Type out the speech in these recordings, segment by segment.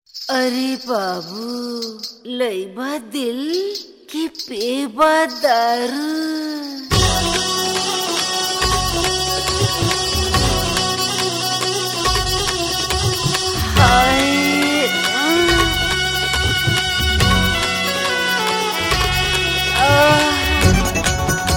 अरे बाबू लईबा दिल की पेबा दारू हाय आह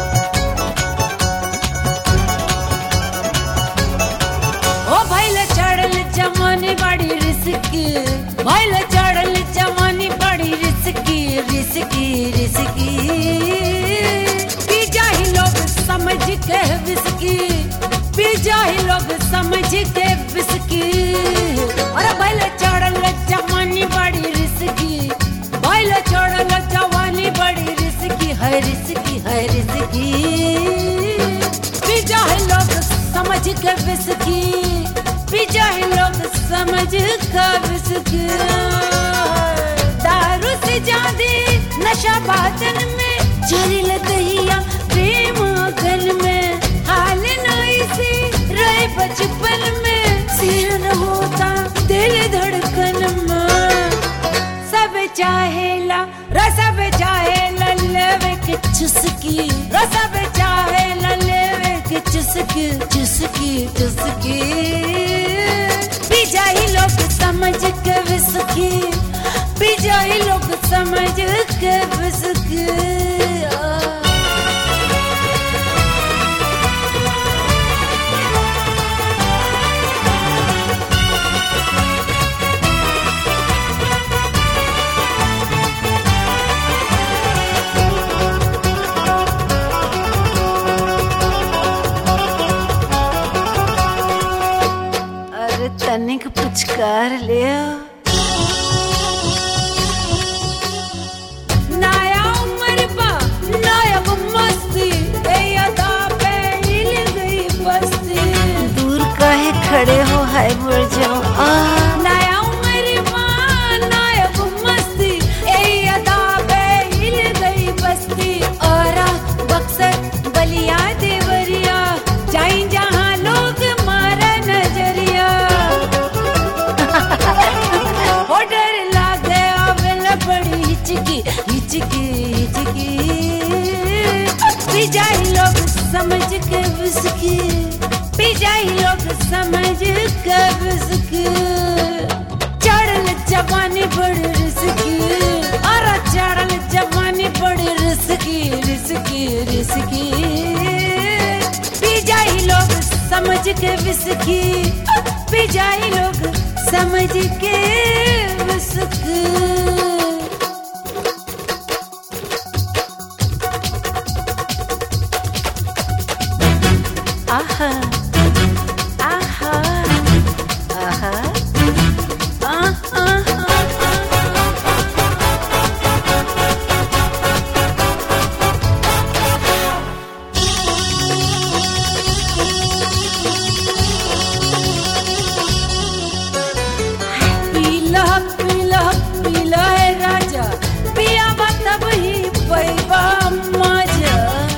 ओ भैले चढ़ल जवानी बड़ी रिस्की भैले चढ़ल जवानी बड़ी रिस्की रिस्की रिस्की पी जाही लोग समझ के विस्की पी जाही लोग समझ के विस्की अरे भैले चढ़ल जवानी बड़ी रिस्की भैले चढ़ल जवानी बड़ी रिस्की है रिस्की है रिस्की पी जाहे लोग समझ के विस्की पी जाहे लोग समझ के विस्की दारू से ज्यादा नशा बादन में जहरीला दहिया प्रेम गन में हाल नहीं से रहे बचपन में सिर न होता दिल धड़कन में सब चाहेला रसब चाहेला लेवे के चुस्की रसब चाहेला लेवे के चुस्की चुस्की चुस्की पी जाही लोग समझ के विस्की पी जाही लोग समझ के विस्की आ। अरे तनिक पुचकार ले नया उम्र बा नया मस्ती ए अदा पे हिल गई बस्ती दूर काहे खड़े हो हाय मर जाओ आह नया उम्र बा नया मस्ती ए अदा पे हिल गई बस्ती और बक्सर बलिया देवरिया जाई जहां लोग मारा नजरिया हो डर लागे आवेल बड़ी हिचकी हिचकी हिचकी पी जाई लोग समझ के विस्की पी जाई लोग समझ के विस्की चढ़ल जवानी बड़ी रिस्की और चढ़ल जवानी बड़ी रिस्की रिस्की रिस्की पी जाई लोग समझ के विस्की पी जाई लोग समझ के विस्की आहा आहा आहा आहा पीला पीला पीला है राजा पिया तब ही पैबा मजा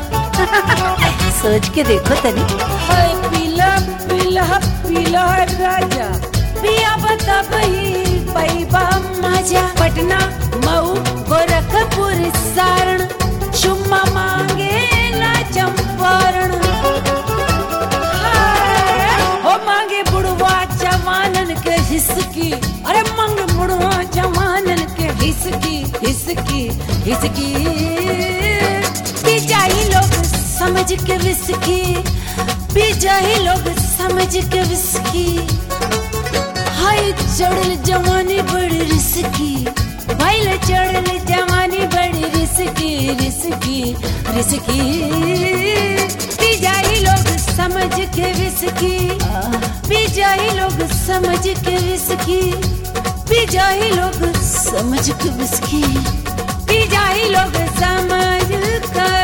सोच के देखो तनी है पीला पीला पीला है राजा पिया तब ही पैबा मजा पटना मऊ गोरखपुर सारण चुम्मा मांगे ला चंपारण हो मांगे बुढ़वा जवानन के हिसकी अरे मंग बुढ़वा जवानन के हिसकी हिसकी हिसकी पी जाई लोग समझ के विस्की पी जाई लोग समझ के विस्की हाय चढ़ल जवानी बड़ी रिस्की भाईल चढ़ल जवानी बड़ी रिस्की रिस्की रिस्की पी जाई लोग समझ के विस्की पी जाई लोग समझ के विस्की पी जाई लोग समझ के विस्की पी जाई लोग समझ कर